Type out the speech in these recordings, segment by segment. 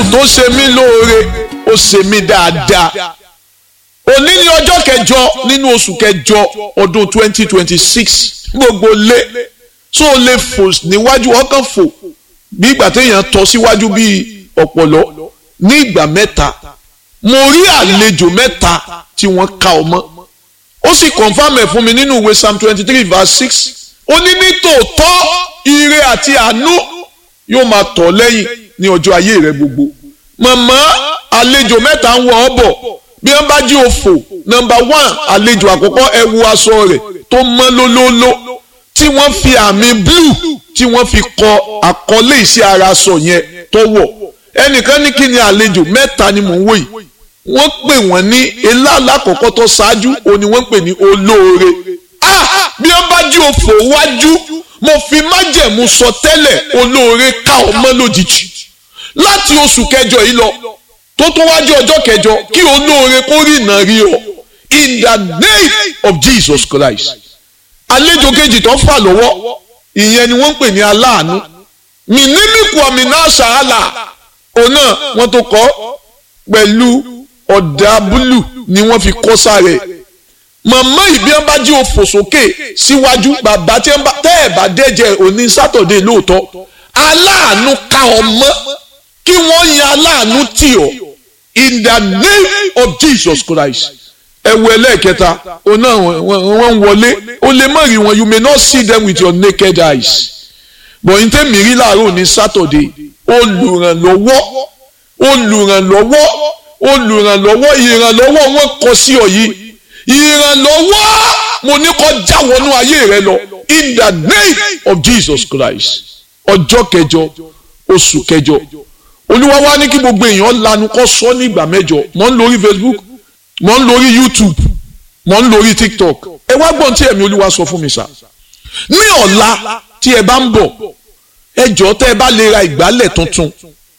tó ṣe mí lóore ó ṣe mí dáadáa òní ní ọjọ́ kẹjọ nínú oṣù kẹjọ ọdún twenty twenty six gbogbo lé tó o lè fò níwájú ọkàn fò bí ìgbà téèyàn tọ́ síwájú bíi ọ̀pọ̀lọ́ ní ìgbà mẹ́ta mo rí àlejò mẹ́ta tí wọ́n ka ọmọ ó sì confam ẹ̀ fún mi nínú ìwé psalm twenty three verse six ó ní ní tòótọ́ ire àti àánú yóò máa tọ̀ lẹ́yìn ní ọjọ́ ayé rẹ gbogbo màmá àlejò mẹ́ta ń wọ ọ́ bọ̀ bí wọ́n bá jí òfò nọ́mbà one àlejò àkọ́kọ́ ẹ wo aṣọ rẹ̀ tó mọ́ lólóóló tí wọ́n fi àmì blue tí wọ́n fi kọ àkọlé iṣẹ́ ara aṣọ yẹn tó wọ̀ ẹnìkan ní kí ni àlejò mẹ́ta ni mò ń wò yìí wọ́n pè wọ́n ní ilá alákọ̀ọ́kọ́ tó ṣáájú òní wọ́n pè ní olóore ah bí wọ́n bá jí òfò wájú mo fi májẹ̀mú sọ tẹ́lẹ̀ olóore ká ọmọ lójijì láti oṣù kẹjọ yìí lọ tó tó wájú ọjọ́ kẹjọ kí olóore kó rí ìnà rí ọ in the name of Jesus Christ àlejò kejì tó fà lọ́wọ́ ìyẹn ni wọ́n ń pè ní aláàánú mìnímìkù àmìnà ṣàhálà òun náà wọ́n tó kọ́ pẹ̀lú ọ̀dà búlù ni wọ́n fi kọ́ sáré màmá ìbí ẹ̀ bá jí òfò sókè síwájú bàbá tí ẹ̀ bá tẹ́ ẹ̀ bá dẹ́jẹ́ òní sátọ̀dé lóòótọ́ aláàánú ká ọmọ kí wọ́n yan aláàánú tì ọ́ in the name of Jesus Christ ẹ̀wù ẹlẹ́ẹ̀kẹta òun náà wọ́n ń wọlé o lè má rí wọn you may not see them with your naked eyes but n tẹ́ mi rí láàárọ̀ ní sátọ̀dé olùrànlọ́wọ́ olùrànlọ́wọ́ olùrànlọ́wọ́ ìrànlọ́wọ́ wọn kọ sí ọ yìí ìrànlọ́wọ́ mo ní kó já wọnú ayé rẹ lọ in the name of Jesus Christ ọjọ́ kẹjọ oṣù kẹjọ olúwa wá ní kí gbogbo èèyàn lanu kó sọ ní ìgbà mẹ́jọ mò ń lórí Facebook mò ń lórí YouTube mò ń lórí TikTok ẹ wá gbọ́n tí ẹ̀mí olúwa sọ fún mi sá ní ọ̀la tí ẹ bá ń bọ̀ ẹ jọ̀ọ́ tẹ́ ẹ bá lè ra ìgbálẹ̀ tuntun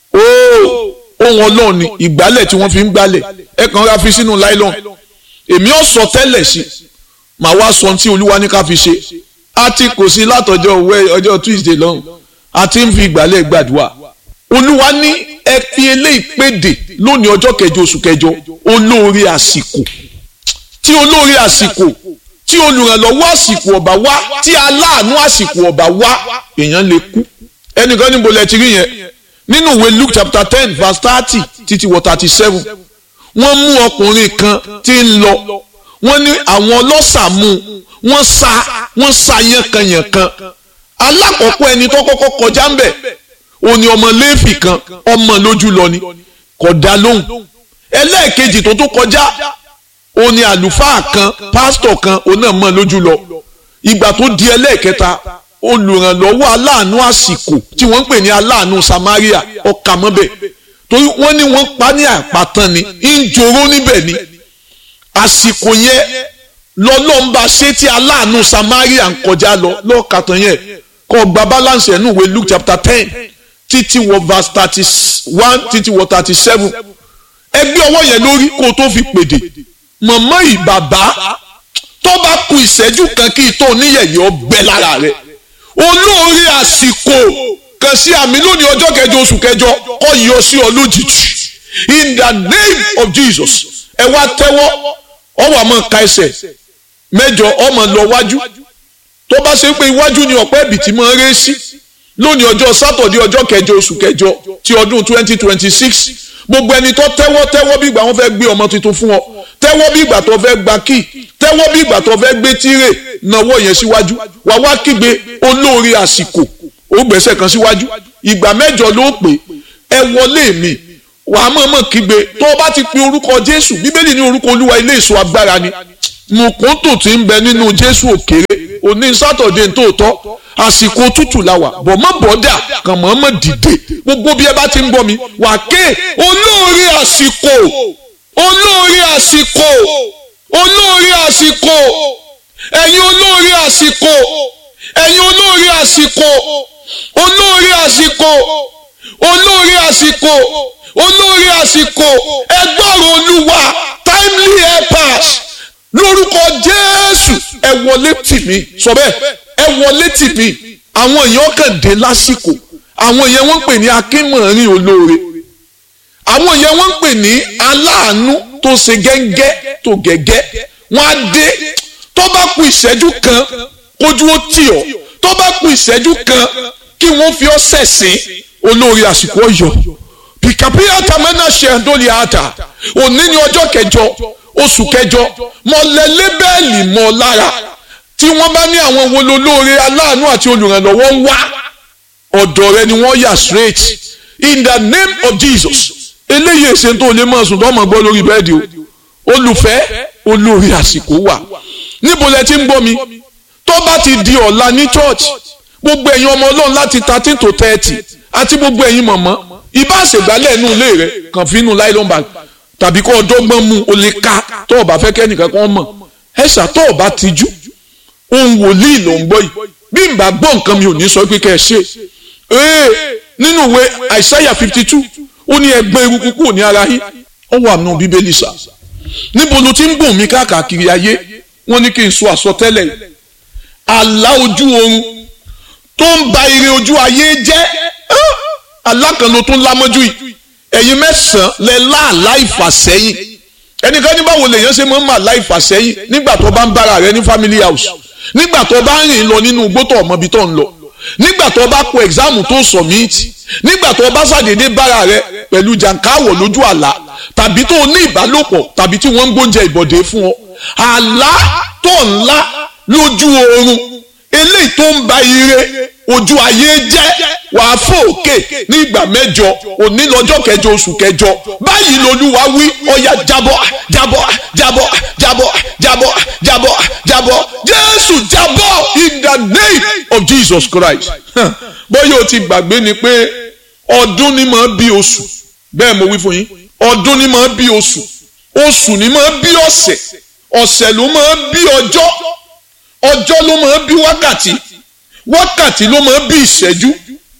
ooo ohun ọlọ́run ni ìgbálẹ̀ tí wọ́n fi ń gbálẹ̀ ẹ kàn ra fi sínú nylon èmi ò sọ tẹ́lẹ̀ sí màá wá sọ tí olúwa ní ká fi ṣe a ti kò sí látọjọ́ òwe ọjọ́ Tuesday lọ́hùn a ti ń fi ìgbálẹ̀ gbàdúrà olúwa ní ẹ fi eléyìí péde lónìí ọjọ́ kẹjọ oṣù kẹjọ olóore àsìkò tí olóore àsìkò tí olùrànlọ́wọ́ àsìkò ọ̀bà wá tí aláàánú àsìkò ọ̀bà wá èèyàn lè kú ẹnìkan níbo lẹ ti rí yẹn nínú ìwé Luke chapter ten verse thirty títí wọ thirty seven wọ́n mú ọkùnrin kan tí ń lọ wọ́n ní àwọn ọlọ́ṣà mú wọ́n sa wọ́n sa yànkanyànkan alákọ̀ọ́kọ́ ẹni tó kọ́kọ́ kọjá ń bẹ̀ òní ọmọ léèfì kan ọmọ lójú lọ ni kò dá lóhùn ẹlẹ́ẹ̀kejì tó tó kọjá òní àlùfáà kan pásítọ̀ kan òun náà mọ̀ lójú lọ ìgbà tó di ẹlẹ́ẹ̀kẹta olùrànlọ́wọ́ aláàánú àsìkò tí wọ́n ń pè ní aláàánú Samaria ọkà mọ́bẹ̀ torí wọ́n ní wọ́n pa ní àpàtàn ni ń joró níbẹ̀ ni àsìkò yẹn lọ́lọ́mba ṣé tí aláàánú Samaria ń kọjá lọ lọ́ọ̀kàtàn yẹn kọ́ gba balance ẹ̀ nù wé Luke chapter ten títí wọ verse thirty one títí wọ thirty seven ẹgbẹ́ ọwọ́ yẹn lórí kó o tó fi pèdè mọ̀mọ́ ìbàbá tó bá ku ìṣẹ́jú kan kí ìtọ́ oníyẹ̀yẹ́ ọgbẹ́ lára rẹ̀ olóore àsìkò kan sí àmì lónìí ọjọ́ kẹjọ oṣù kẹjọ kọ́ yọ sí ọ lójijì in the name of Jesus ẹ wá tẹ́wọ́ ọwọ́ àmọ́ ka ẹsẹ̀ mẹ́jọ ọmọ lọ wájú tó bá ṣe pé iwájú ni ọ̀pẹ́ ìbìtì máa ń ré sí lónìí ọjọ́ sátọ̀dé ọjọ́ kẹjọ oṣù kẹjọ ti ọdún twenty twenty six gbogbo ẹni tó tẹ́wọ́ tẹ́wọ́ bí ìgbà wọn fẹ́ gbé ọmọ tuntun fún ọ tẹ́wọ́ bí ìgbà tó fẹ́ gba kíì tẹ́wọ́ bí ìgbà tó fẹ́ gbé tírè náwó yẹn síwájú wà wá kígbe olóore àsìkò ó gbẹ̀sẹ̀ kan síwájú ìgbà mẹ́jọ ló pè ẹ wọlé mi wà á mọ̀ọ́mọ̀ kígbe tó o bá ti pe orúkọ Jésù bíbélì ní orúkọ Olúwa ilé ìṣọ́ agbára ni mùkúntù tí ń bẹ nínú Jésù òkèrè òní sátọ̀dé ntòótọ́ àsìkò tútù la wà bọ̀ mọ́ bọ́dà kàn mọ́ mọ́ dìde gbogbo bí ẹ bá ti ń bọ̀ mi wà ké olóore àsìkò olóore àsìkò olóore àsìkò ẹ̀yin olóore àsìkò ẹ̀yin olóore àsìkò olóore àsìkò olóore àsìkò olóore àsìkò ẹgbọ́rọ̀ olúwa timely helpers lórúkọ jésù ẹ wọlé tì mí sọ bẹ́ẹ̀ ẹ wọlé tì mí àwọn èèyàn kàn dé lásìkò àwọn èèyàn wọ́n pè ní akínmọ̀rin olóore àwọn yẹn wọ́n ń pè ní aláàánú tó ṣe gẹ́ngẹ́ tó gẹ́gẹ́ wọ́n á dé tó bá kù ìṣẹ́jú kan kójú ó tì ọ́ tó bá kù ìṣẹ́jú kan kí wọ́n fi ọ́ sẹ̀sìn olórí àsìkò ọ̀yọ́ pìkàpìyà tàmẹ́nà ṣe àdóòlì àdà òní ní ọjọ́ kẹjọ oṣù kẹjọ mọ̀lẹ́ lébẹ́ẹ̀lì mọ́ lára tí wọ́n bá ní àwọn wo lolóore aláàánú àti olùrànlọ́wọ́ ń wá ọ̀dọ̀ rẹ ni wọ́n yà straight in the name of Jesus eléyìí èsè tó lè máa sùn tó máa gbọ́ lórí bẹ́ẹ̀dì o olùfẹ́ olórí àsìkò wà níbo lẹ ti ń gbọ́ mi tó bá ti di ọ̀la ní church gbogbo ẹ̀yin ọmọ ọlọ́run láti thirteen to thirty àti gbogbo ẹ̀yin mọ̀mọ́ ibà àṣègbálẹ̀ inú ilé rẹ kàn fi inú nylon bag tàbí kó ọdọ́gbọ́n mu o lè ka tó o bá fẹ́ kẹ́nìkan kan mọ̀ ẹ̀ṣà tó o bá tijú ohun wòlíì ló ń gbọ́ yìí bí n bá gbọ́ nǹkan mi ò ní sọ pé kẹ́ ẹ ṣe ee nínú ìwé àìsáyà fifty two ó ní ẹgbẹ́ eruku kúrò ní ara yín ó wà nù bíbélì sà níbo ló ti ń gùn mí káàkiri ayé wọ́n ní kí n sọ àsọtẹ́lẹ̀ yìí àlá ojú oorun tó ń ba ire ojú ayé jẹ́ alákànlò tó ń lámọ́jú yìí ẹ̀yin mẹ́sàn-án lẹ láàlá ìfàsẹ́yìn ẹnìkan ní báwo lèèyàn ṣe máa ń mà láì fàsẹ́yìn nígbà tó bá ń bára rẹ ní family house nígbà tó bá ń rìn lọ nínú igbó tó ọmọ ibi tó ń lọ nígbà tó bá kọ ẹ̀gzáàmù tó submit nígbà tó bá ṣàdédé bára rẹ pẹ̀lú jàǹkáwọ̀ lójú àlá tàbí tó ní ìbálòpọ̀ tàbí tí wọ́n ń gbóúnjẹ ìbọ̀dé fún ọ àlá tó ńlá lójú oorun eléyìí tó ń ba ire ojú ayé jẹ́ wàá fòkè ní ìgbà mẹ́jọ òní lọ́jọ́ kẹjọ oṣù kẹjọ báyìí lolúwa wí ọ̀yà jábọ́ jábọ́ jábọ́ jábọ́ jábọ́ jábọ́ jábọ́ jésù jábọ́ in the name of jesus christ bóyá o ti gbàgbé ni pé ọdún ni máa bí oṣù bẹ́ẹ̀ mo wí fún yín ọdún ni máa bí oṣù oṣù ni máa bí ọ̀sẹ̀ ọ̀sẹ̀ ló máa bí ọjọ́ ọjọ́ ló máa bí wákàtí wákàtí ló máa bí ìṣẹ́jú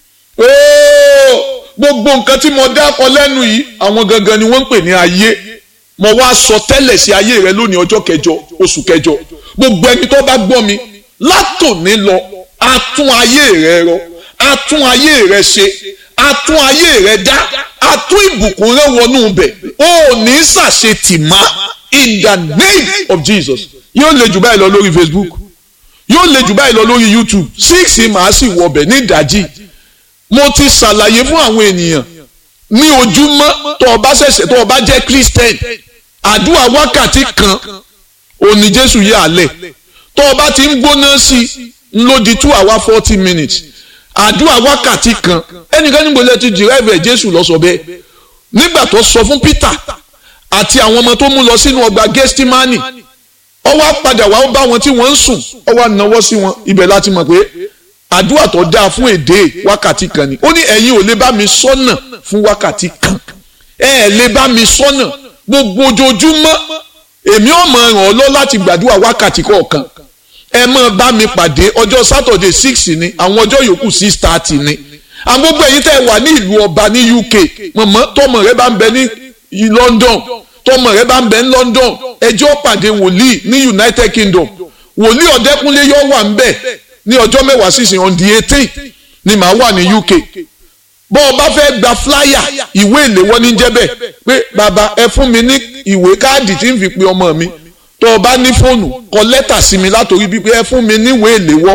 ooo gbogbo nǹkan tí mo dákọ lẹ́nu yìí àwọn gangan ni wọ́n ń pè ní ayé mo wá sọ tẹ́lẹ̀ sí ayé rẹ lónìí ọjọ́ kẹjọ oṣù kẹjọ gbogbo ẹni tó bá gbọ́ mi látòní lọ a tún ayé rẹ rọ a tún ayé rẹ ṣe a tún ayé rẹ dá a tún ìbùkún rẹ wọnú bẹ̀ ó ní ṣàṣetì má in the name of Jesus yóò lè jù báyìí lọ lórí Facebook yóò lè jù báyìí lọ lórí YouTube six màá sì wọbẹ̀ ní ìdájí mo ti ṣàlàyé fún àwọn ènìyàn ní ojúmọ́ tó o bá ṣẹ̀ṣẹ̀ tó o bá jẹ́ Christian àdúrà wákàtí kan òní Jésù yẹ àlẹ̀ tó o bá ti ń gbóná sí i ló di two hour forty minutes àdúrà wákàtí kan ẹnìkan níbo lẹ ti derive Jésù lọ sọ bẹ́ẹ̀ nígbà tó sọ fún Peter àti àwọn ọmọ tó mú lọ sínú ọgbà Gẹ́stímánì ó wá padà wá bá wọn tí wọ́n ń sùn ó wá náwó sí wọn ibẹ̀ láti mọ̀ pé àdúrà tó dáa fún èdè wákàtí kan ni ó ní ẹ̀yin ò lè bá mi sọ́nà fún wákàtí kan ẹ ẹ̀ lè bá mi sọ́nà gbogbo ojoojúmọ́ èmi ò mọ̀ ràn ọ́ lọ láti gbàdúrà wákàtí kọ̀ọ̀kan ẹ máa bá mi pàdé ọjọ́ sátọ̀dẹ̀ six ni àwọn ọjọ́ yòókù six thirty ni àwọn gbogbo ẹ̀yin tẹ́ ẹ wà ní ìlú ọba ní UK mọ̀mọ́ tọmọ rẹ bá ń bẹ ní London tọmọ rẹ bá ń bẹ ní London ẹjọ́ pàdé wòlíì ní United Kingdom wòlíì ọ̀dẹ́kúnlé yóò wà ń bẹ̀ ní ọjọ́ mẹ́wàá sísìn on the eighteen ni màá wà ní UK bọ́ ọ bá fẹ́ gba flyer ìwé ìléwọ́ ní jẹ́bẹ̀ pé bàbá ẹ fún mi ní ìwé káàdì tí ń fi pe ọmọ mi tó o bá ní fóònù kọ lẹ́tà sí mi látòrí bíi pé ẹ fún mi ní ìwé ìléwọ́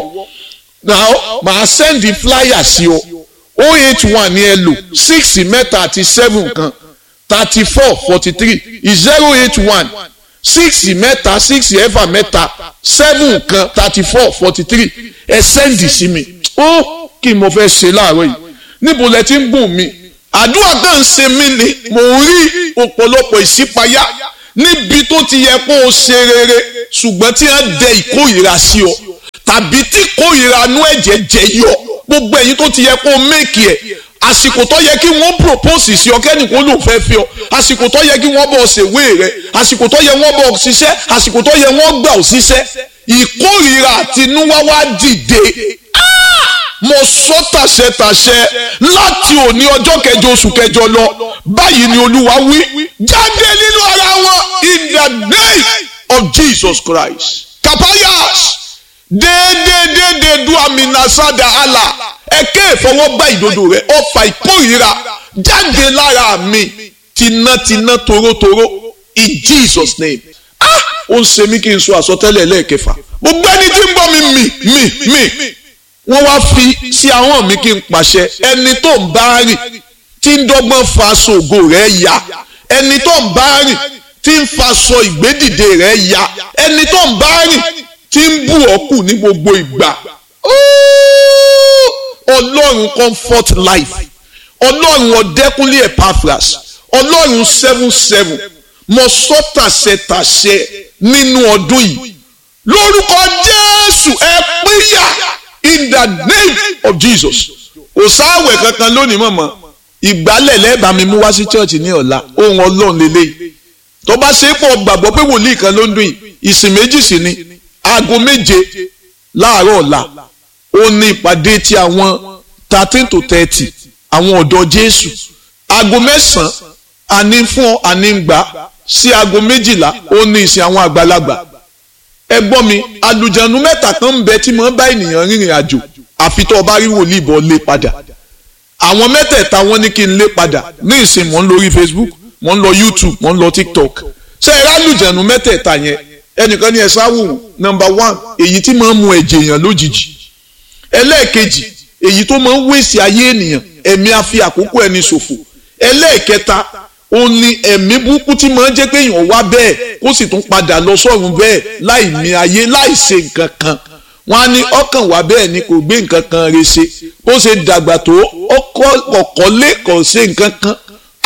now màá sẹ́ndì flyer sí ọ o eight one ni ẹ lò six mẹ́ta àti seven kan thirty four forty three zero eight one six mẹ́ta six ẹ̀fà mẹ́ta seven kan thirty four forty three ẹ sẹ́ndì sí mi ó kí n mo fẹ́ ṣe láàárọ̀ yìí níbo lẹ ti ń gùn mí àdúrà kan ń ṣe mí ni mò ń rí ọ̀pọ̀lọpọ̀ ìṣípayá níbi tó ti yẹ kó o ṣe rere ṣùgbọ́n tí wọ́n dẹ ìkórìíra sí ọ tàbí tí ìkórìíra inú ẹ̀jẹ̀ jẹ yọ gbogbo ẹ̀yin tó ti yẹ kó o méèkì ẹ̀ àsìkò tó yẹ kí wọ́n propose sí ọ kẹ́nìkan ló fẹ́ fi ọ àsìkò tó yẹ kí wọ́n bọ̀ ṣèwé rẹ àsìkò tó yẹ wọ́n bọ̀ ṣiṣẹ́ àsìkò tó yẹ wọ́n gbà ọ ṣiṣẹ́ ìkórìíra àtinúwá wá dìde mo sọ tàṣẹtàṣẹ láti òní ọjọ́ kẹjọ oṣù kẹjọ lọ báyìí ni olúwa wí jáde nínú ara wọn in the name of Jesus Christ kapayas déédéédéédé du aminasada ala ẹ̀kẹ́ ìfọwọ́gbá ìdodo rẹ̀ ọfà ìkórìíra jáde lára mi tinátiná torótoró in Jesus name ah ó ń ṣe mí kí n sọ àsọtẹ́lẹ̀ lẹ́ẹ̀kẹfà gbogbo ẹni tí ń bọ́ mi mì mì mì wọ́n wá fi sí ahọ́n mi kí n pàṣẹ ẹni tó ń bá rìn tí ń dọ́gbọ́n fa ṣògo rẹ̀ ya ẹni tó ń bá rìn tí ń faṣọ ìgbédìde rẹ̀ ya ẹni tó ń bá rìn tí ń bù ọ́ kù ní gbogbo ìgbà ọlọ́run comfort life ọlọ́run ọ̀dẹ́kúnlé epaphras ọlọ́run seven seven mo sọ tàṣẹ tàṣẹ nínú ọdún yìí lórúkọ jésù ẹ pínyà in the name of jesus kò sáwẹ̀ kankan lónìí mọ̀mọ́ ìgbálẹ̀ lẹ́ẹ̀bà mi mú wá sí chọ́ọ̀chì ní ọ̀la ohun ọlọ́run lélẹ́yìí tó bá ṣe é pọ̀ gbàgbọ́ pé wòlíì kan ló ń dún yìí ìsìn méjì sí ni aago méje láàárọ̀ ọ̀la ó ní ìpàdé ti àwọn thirteen to thirty àwọn ọ̀dọ́ jésù aago mẹ́sàn-án àní fún àní gbà sí aago méjìlá ó ní ìsìn àwọn àgbàlagbà ẹ gbọ́ mi àlùjànnú mẹ́ta kan ń bẹ tí mo bá ènìyàn rìnrìn àjò àfi tó o bá rí wòlíì bọ́ lé padà àwọn mẹ́tẹ̀ẹ̀ta wọ́n ní kí n lé padà ní ìsìn mò ń lórí facebook mò ń lọ youtube mò ń lọ tiktok ṣé ẹ rálùjànnú mẹ́tẹ̀ẹ̀ta yẹn ẹnìkan ní ẹ sáwò number one èyí tí máa ń mu ẹ̀jẹ̀ èèyàn lójijì ẹlẹ́ẹ̀kejì èyí tó máa ń wéṣì ayé ènìyàn ẹ̀mí àfi àkókò ẹni ṣòfò ẹlẹ́ẹ̀kẹta ó ní ẹ̀mí burúkú tí máa ń jẹ́ pé èèyàn wá bẹ́ẹ̀ kó sì tún padà lọ sọ́run bẹ́ẹ̀ láì ní ayé láì ṣe nǹkan kan wọ́n á ní ọkàn wá bẹ́ẹ̀ ni kò gbé nǹkan kan re ṣe bó ṣe dàgbà tó ọkọ̀ lé kò ṣe nǹkan kan.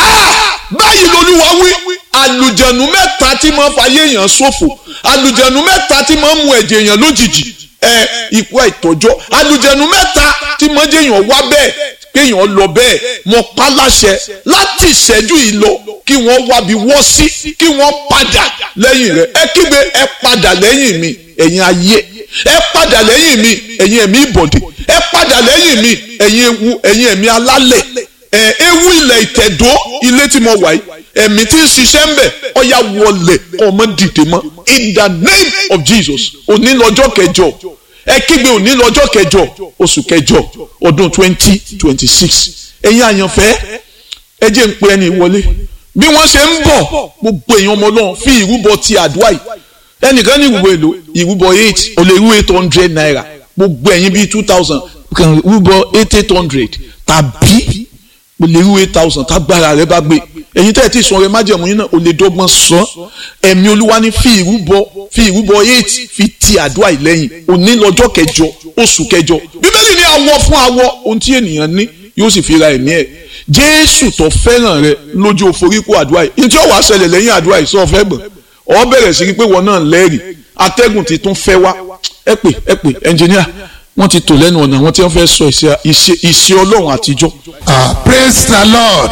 báyìí lolúwa wí àlùjẹ̀nù mẹ́ta tí máa ń fayé èèyàn ṣòfò àlùjẹ̀nù mẹ́ta tí máa ń mu ẹ̀jẹ̀ èèyàn lójijì ẹ ikú àìtọ́jọ́ àlùjẹ̀nù mẹ́ta tí máa ń jẹ́ èèyàn wá bẹ́ẹ̀ kéèyàn lọ bẹ́ẹ̀ mọ pálásẹ láti ìṣẹ́jú yìí lọ kí wọ́n wábi wọ́ sí kí wọ́n padà lẹ́yìn rẹ̀ ẹ kígbe ẹ padà lẹ́yìn mi ẹ̀yin ayé ẹ padà lẹ́yìn mi ẹ̀yin ẹ̀mí ìbọ̀dé ẹ padà lẹ́yìn mi ẹ̀yin ewu ẹ̀yin ẹ̀mí alálẹ̀ ẹ ewu ilẹ̀ ìtẹ̀dó ilé tí mo wà yìí ẹ̀mí tí ń ṣiṣẹ́ ń bẹ̀ ọ̀ya wọlé ọmọ dìde mọ́ in the name of Jesus òní lọ́jọ́ kẹjọ ẹ kígbe òní lọ́jọ́ kẹjọ oṣù kẹjọ ọdún twenty twenty six ẹ̀yin àyànfẹ́ ẹ jẹ́ ń pe ẹni wọlé bí wọ́n ṣe ń bọ̀ gbogbo èèyàn ọmọ náà fi ìrúbọ ti àdúrà yìí ẹnìkan ní ìrúbọ èlò ìrúbọ eight ò lè rú eight hundred naira gbogbo ẹ̀yin bíi two thousand kàn rúbọ eight eight hundred tàbí o lè rú eight thousand tágbára rẹ bá gbé ẹ̀yin tẹ́ ẹ̀ tí sọ̀rọ̀ ẹ májẹ̀mú yín náà o lè dọ́gbọ́n sàn ẹ̀mí olúwa ní fi ìrúbọ fi ìrúbọ eight fi ti àdúrà yìí lẹ́yìn òní lọ́jọ́ kẹjọ oṣù kẹjọ bíbélì ní awọ fún awọ ohun tí ènìyàn ní yóò sì fi ra ẹ̀mí ẹ̀ jésù tó fẹ́ràn rẹ lójú òforíkó àdúrà yìí ní tí ó wàá ṣẹlẹ̀ lẹ́yìn àdúrà yìí sọ fẹ́ gbọ̀n ọ bẹ̀rẹ̀ sí pé wọn náà lẹ́rìí atẹ́gùn ti tún fẹ́ wá ẹ pè ẹ pè ẹnjìníà wọ́n ti tò lẹ́nu ọ̀nà wọ́n ti fẹ́ sọ ìṣe ọlọ́run àtijọ́. ah praise the lord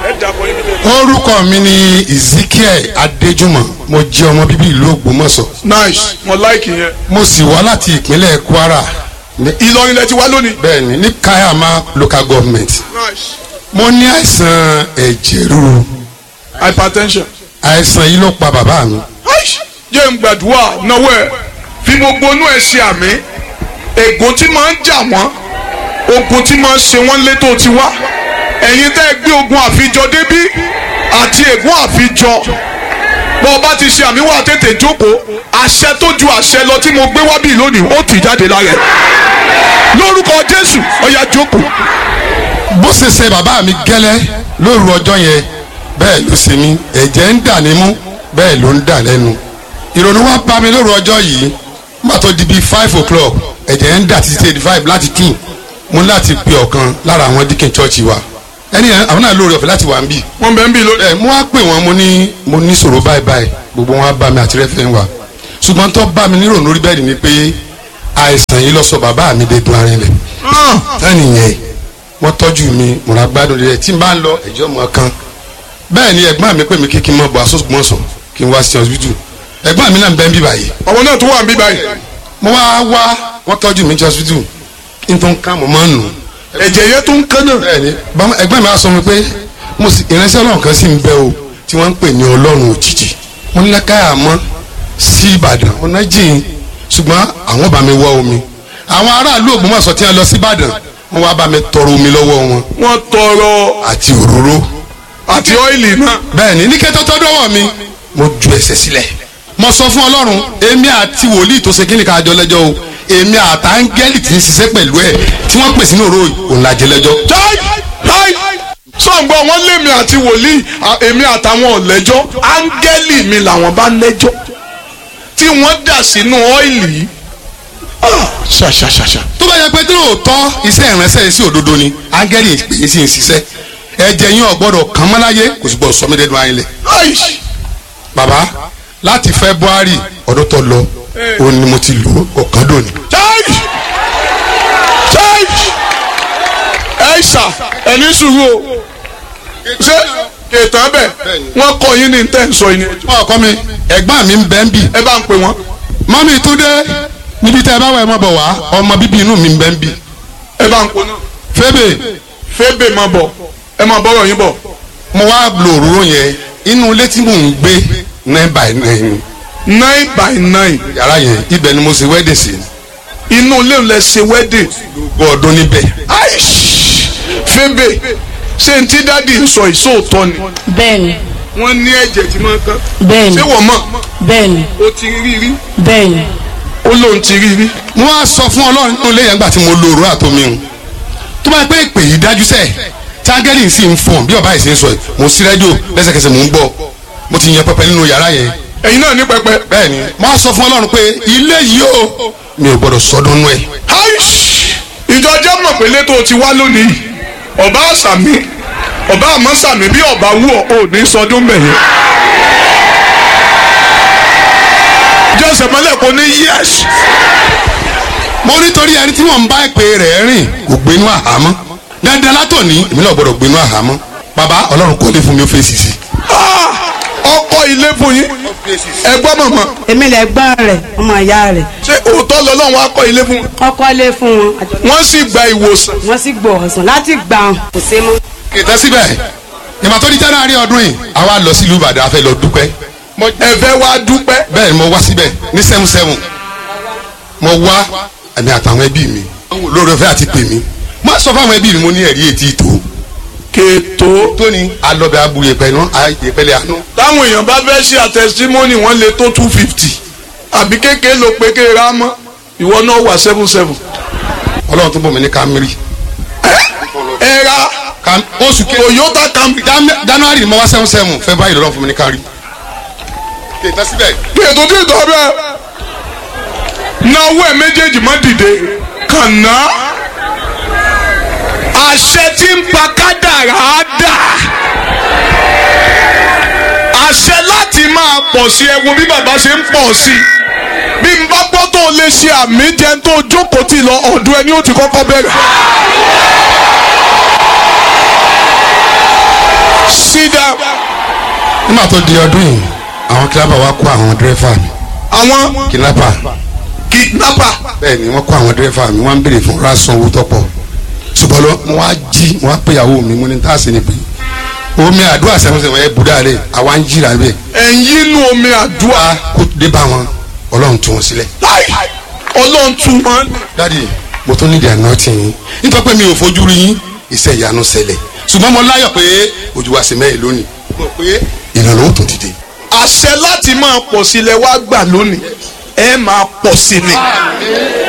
orúkọ mi ni ezekiel adéjúmọ̀ mo jẹ́ ọmọ bíbí ìlú ògbómọ̀ṣọ́ nice mo like yẹn. mo sì wá láti ìpínlẹ̀ kwara ní- ìlọrin lẹ ti wá lónìí. bẹ́ẹ̀ni ní kayama local government nice mo ní àìsàn ẹ̀jẹ̀ ríru hypertension. àìsàn yìí ló pa bàbá mi Aish, jẹ́ ń gbàdúrà náwó ẹ̀ fi gbogbo inú ẹ̀ ṣe àmì ègún tí máa ń jà wọ́n ogun tí máa ń ṣe wọ́n létò ti wá ẹ̀yin tẹ́ ẹ gbé ogun àfijọ débí àti ègún àfijọ bọ́ ọ bá ti ṣe àmì wà tètè jókòó àṣẹ tó ju àṣẹ lọ tí mo gbé wá bí lónìí ó tì jáde lára ẹ̀ lórúkọ Jésù ọ̀yà jókòó bó ṣe ṣe bàbá mi gẹ́lẹ́ lóru ọjọ́ yẹn bẹ́ẹ̀ ló ṣe mí ẹ̀jẹ̀ ń dà nímú bẹ́ẹ̀ ló ń dà lẹ́nu ìrònú wa bá mi lóru ọjọ́ yìí má tó di bíi five o'clock ẹ̀jẹ̀ ń dà títí eighty five láti two mo ní láti pe ọ̀kan lára àwọn díkìn chọ́ọ̀chì wa ẹni yẹn àwọn náà lóore ọ̀fẹ́ láti wà ń bì wọ́n bẹ̀ ń bí lónìí. ẹ mo wá pè wọ́n mo ní mo ní sọ̀rọ̀ báyìí báyìí gbogbo wọn á bá mi àti rẹ́fẹ̀ wa ṣùgbọ́n tó bá mi nírònú lórí bẹ́ẹ̀ ni pé àìsàn yìí lọ sọ bàbá mi dé dun arinlẹ̀ tẹ́nì yẹn wọ́n tọ́jú mi mo ra gbádùn rẹ̀ tí n bá ń lọ ẹ̀jọ́ mọ́ kan bẹ́ẹ̀ ni ẹ̀gbọ́n mi pè mí kí kí n mọ̀ bọ̀ àsọ̀gbọ̀nsọ̀ kí n wá sí hospital ẹ̀gbọ́n mi náà ń bẹ́ ń bí báyìí ọmọ náà tó wà ń bí báyìí mo wá wá wọ́n tọ́jú mi ní hospital kí n tó ń ká mo máa ń nù ẹ̀jẹ̀ yẹn tó ń kán náà. bẹ́ẹ̀ni bàmá ẹ̀gbọ́n mi á sọ mi pé mo sì ìránṣẹ́ Ọlọ́run kan sì ń bẹ o tí wọ́n ń pè ní Ọlọ́run òjijì mo ní lákàyà mọ́ sí Ìbàdàn ọ̀nà jìn ṣùgbọ́n àwọn bá mi wá omi àwọn aráàlú Ògbómọ̀ṣọ́ tí wọ́n lọ sí Ìbàdàn wọ́n wá bá mi tọrọ omi lọ́wọ́ wọn wọ́n tọrọ àti òróró àti ọ́ìlì náà. bẹ́ẹ̀ ni ní kẹ́tọ́ tó dọ́wọ́ mi mo ju ẹsẹ̀ sílẹ̀ mo sọ fún ọlọ́run èmi àti wòlíì tó ṣe kí ni ká jọ lẹ́jọ́ o èmi àtàngẹ́lì tí ń ṣiṣẹ́ pẹ̀lú ẹ̀ tí wọ́n pè sínú òró òun la jẹ lẹ́jọ́. táì táì sọ̀ǹgbọ́n wọn lémi àti wòlíì à- èmi àtàwọn ọ̀lẹ́jọ́ áńgẹ́lì mi làwọn bá lẹ́jọ́ tí wọ́n dà sínú ọ́ìlì yìí Ah, ṣàṣàṣàṣà. tó bá yẹ pé tí lóòótọ́ iṣẹ́ ìránṣẹ́ yìí sí òdodo ni áńgẹ́lì pè é sì ń ṣiṣẹ́ ẹ̀jẹ̀ yín ọ̀gbọ́dọ̀ kàn mọ́ láyé kò sì gbọ́dọ̀ sọmídẹ́nu ayé lẹ̀. Ai! bàbá láti february ọdún tó lọ òun ni mo ti lò ó ọ̀kan dòní. táì táì ẹ ṣà ẹni sùúrù o ṣé ètò ẹbẹ wọn kọ yín ní tẹ́ ń sọ yín ni wọ́n kọ́ mi ẹ̀gbọ́n mi ń bẹ́ ń bì ẹ bá ń pè wọ́n mọ́mí túndé níbi tẹ́ ẹ bá wà ẹ mọ́ bọ̀ wá ọmọ bíbí inú mi ń bẹ́ ń bì ẹ bá ń pè náà fébè fébè máa bọ̀ ẹ máa bọ́rọ̀ yín bọ̀ mo wá lo òróró yẹn inú ilé tí mò ń gbé nine by nine nine by nine yàrá yẹn ibẹ̀ ni mo ṣe wedding sí inú ilé ńlẹ̀ ṣe wedding gbogbo ọdún níbẹ̀ aish fébè ṣé n tí dáàdi ń sọ ìṣòótọ́ ni bẹ́ẹ̀ni wọ́n ní ẹ̀jẹ̀ tí máa ń kán bẹ́ẹ̀ni ṣé wọ́n mọ̀ bẹ́ẹ̀ni ó ti rí rí bẹ́ẹ̀ni ó lóun ti rí rí mo wá sọ fún ọlọ́run nínú ilé yẹn gbà tí mo lo òróró àtomi o tó bá pé ìpè yìí dájú sẹ́ẹ̀ tágẹ́lì sì ń fọ̀n bí ọba yìí ṣe ń sọ yìí mo sí rédíò lẹ́sẹ̀kẹsẹ̀ mò ń gbọ́ mo ti yan pẹpẹ nínú yàrá yẹn ẹ̀yin náà ní pẹpẹ bẹ́ẹ̀ ni mo wá sọ fún ọlọ́run pé ilé yìí o mi ò gbọ́dọ̀ sọdún nú ẹ̀ aish ìjọ jẹ́ mọ̀ pé létò ti wá lónìí yìí ọba àṣàmì ọba àmọ́ sàmì bí ọba wú ọ ò ní sọdún bẹ̀yẹn. jọ́sẹ̀ mọ́lẹ̀ kò ní yẹ́s mo nítorí ẹni tí wọ́n ń bá ìpè rẹ̀ rìn kò gbénú àhámọ́ dandan látòní èmi náà gbọ́dọ̀ gbénú àhámọ́ bàbá ọlọ́run kò lè fún mi ó fèsì sí. ọkọ ilé fún yín ẹgbọ́n mọ̀mọ́ èmi lè gbọ́n rẹ̀ ọmọ ìyá rẹ̀ ṣé òótọ́ lọ́lọ́run wá kọ́ ilé fún wọn kọ́kọ́ lé fún wọn wọ́n sì gba ìwòsàn wọ́n sì gbọ́ ọ̀sán láti gbà wọn kò sí mọ́. kìtẹ́ síbẹ̀ ìmọ̀ tó di january ọdún yìí àwa lọ sílùú ìbàdàn a fẹ́ lọ dúpẹ́ ẹ̀fẹ́ wá dúpẹ́ bẹ́ẹ̀ ni mo wá síbẹ̀ ní seven seven mo wá ẹ̀mí àtàwọn ẹbí mi lórí ọ̀fẹ́ àti pè mí mo sọ fún àwọn ẹbí mi mo ní ẹ̀rí ètí ìtò kètò tóní alọ́bẹ̀ abu yẹpẹ náà yẹpẹlẹ àánú táwọn èèyàn bá fẹ́ ṣe àtẹ̀símọ́nì wọ́n lè tó two fifty àbí kékeré ló pé kéèrà mọ́ ìwọ náà wà seven seven. ọlọ́run tó bọ̀ mí ní kámírì ẹ ra Cam- oṣù kejì Toyota Camry Jan- january ni mo wá seven seven february lọ́run fún mi ní kárí kìtẹ́ síbẹ̀ kètò tí ì tọ́ bẹ́ẹ̀ náwó ẹ̀ méjèèjì má dìde kànáà àṣẹ tí ń pa kádàrá á dà àṣẹ láti máa pọ̀ sí ẹ wo bí bàbá ṣe ń pọ̀ sí bí n bá gbọ́ tó lè ṣe àmì jẹun tó jókòó tì lọ ọ̀dọ̀ ẹni ó ti kọ́kọ́ bẹ̀rẹ̀. sídà nígbà tó di ọdún yìí àwọn kìlápà wa kó àwọn dírẹ́fà mi àwọn kìlápà kidnapper bẹ́ẹ̀ ni wọ́n kó àwọn dírẹ́fà mi wọ́n ń béèrè fún rásán owó tọ́pọ̀ ṣùgbọ́n lọ mo wá jí mo wá pé ìyàwó mi mo ní tá a sì ní pé omi àdúrà sẹ́wọ̀nsẹ̀ ẹ̀ bùdá rẹ̀ àwa ń jìrà bẹ́ẹ̀ ẹ̀yìn inú omi àdúrà wá kó dé bá wọn ọlọ́run tú wọn sílẹ̀. láì ọlọ́run tún wọn. dádì mo tún nídìí àná tì yín nítorí pé mi ò fojú rí yín iṣẹ́ ìyanu ṣẹlẹ̀ ṣùgbọ́n mo láyọ̀ pé ojú wa sì mẹ́rin lónìí mo rò pé ìrànlọ́wọ́ tó dìde. àṣẹ láti máa pọ̀ sílẹ̀ wá gbà lónìí ẹ máa pọ̀ sí ni